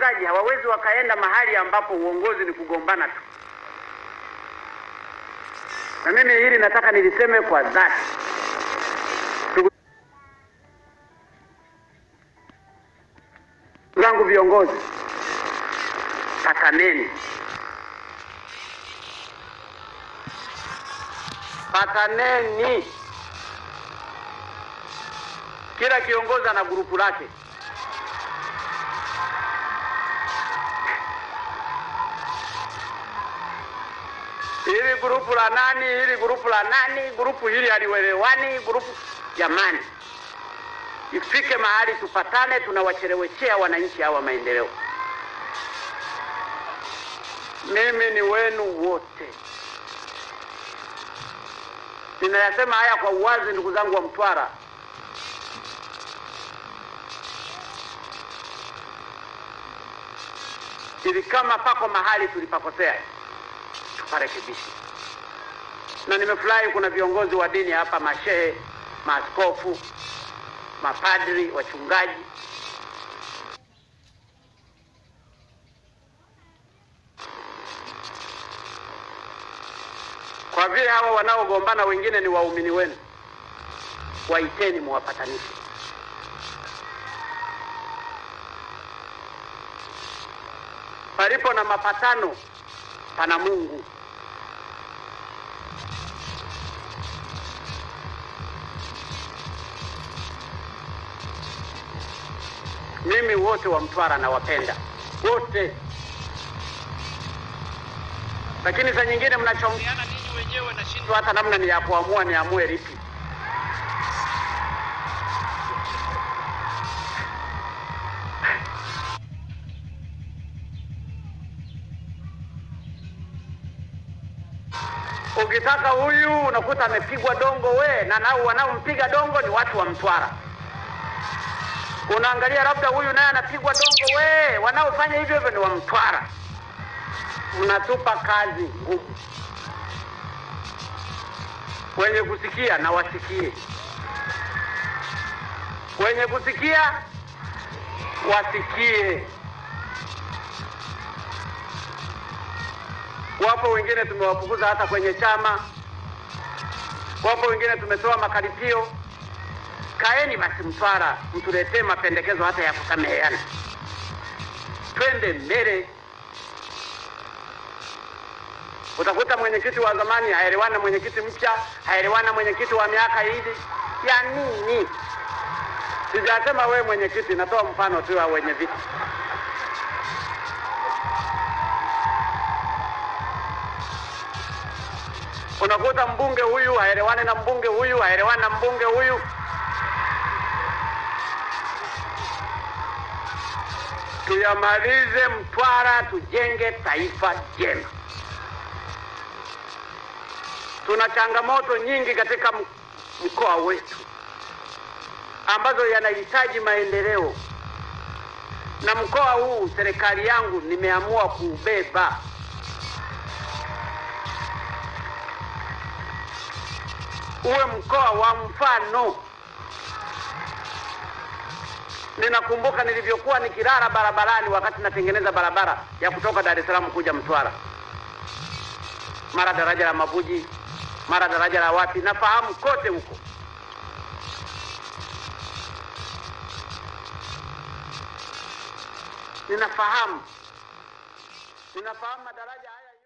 watendaji hawawezi wakaenda mahali ambapo uongozi ni kugombana tu. Na mimi hili nataka niliseme kwa dhati. Ndugu zangu viongozi, pataneni, pataneni. Kila kiongozi ana grupu lake. Hili grupu la nani, hili grupu la nani, grupu hili halielewani, grupu jamani, ifike mahali tupatane, tunawacheleweshea wananchi hawa maendeleo. Mimi ni wenu wote, ninayasema haya kwa uwazi, ndugu zangu wa Mtwara. Ili kama pako mahali tulipakosea tuparekebishe, na nimefurahi kuna viongozi wa dini hapa, mashehe, maaskofu, mapadri, wachungaji Kwa vile hawa wanaogombana wengine ni waumini wenu, waiteni muwapatanishe. Palipo na mapatano pana Mungu. Mimi wote wa Mtwara nawapenda wote, lakini saa nyingine mnachongeana ninyi wenyewe, nashindwa hata namna ni ya kuamua niamue lipi. Ukitaka huyu unakuta amepigwa dongo we, na nao wanaompiga dongo ni watu wa Mtwara. Unaangalia labda huyu naye anapigwa dongo we, wanaofanya hivyo hivyo ni wa Mtwara. Mnatupa kazi ngumu. Wenye kusikia na wasikie, wenye kusikia wasikie. Wapo wengine tumewafukuza hata kwenye chama, wapo wengine tumetoa makaripio. Kaeni basi Mtwara, mtuletee mapendekezo hata ya kusameheana, twende mbele. Utakuta mwenyekiti wa zamani haelewani na mwenyekiti mpya, haelewani na mwenyekiti wa miaka hivi. Ya nini? Sijasema wewe mwenyekiti, natoa mfano tu wa wenye viti. Unakuta mbunge huyu haelewani na mbunge huyu, haelewani na mbunge huyu. Tuyamalize Mtwara, tujenge taifa jema. Tuna changamoto nyingi katika m- mkoa wetu ambazo yanahitaji maendeleo, na mkoa huu serikali yangu nimeamua kuubeba. uwe mkoa wa mfano. Ninakumbuka nilivyokuwa nikilala barabarani wakati natengeneza barabara ya kutoka Dar es Salaam kuja Mtwara, mara daraja la Mabuji, mara daraja la wapi, nafahamu kote huko. Ninafahamu, ninafahamu madaraja haya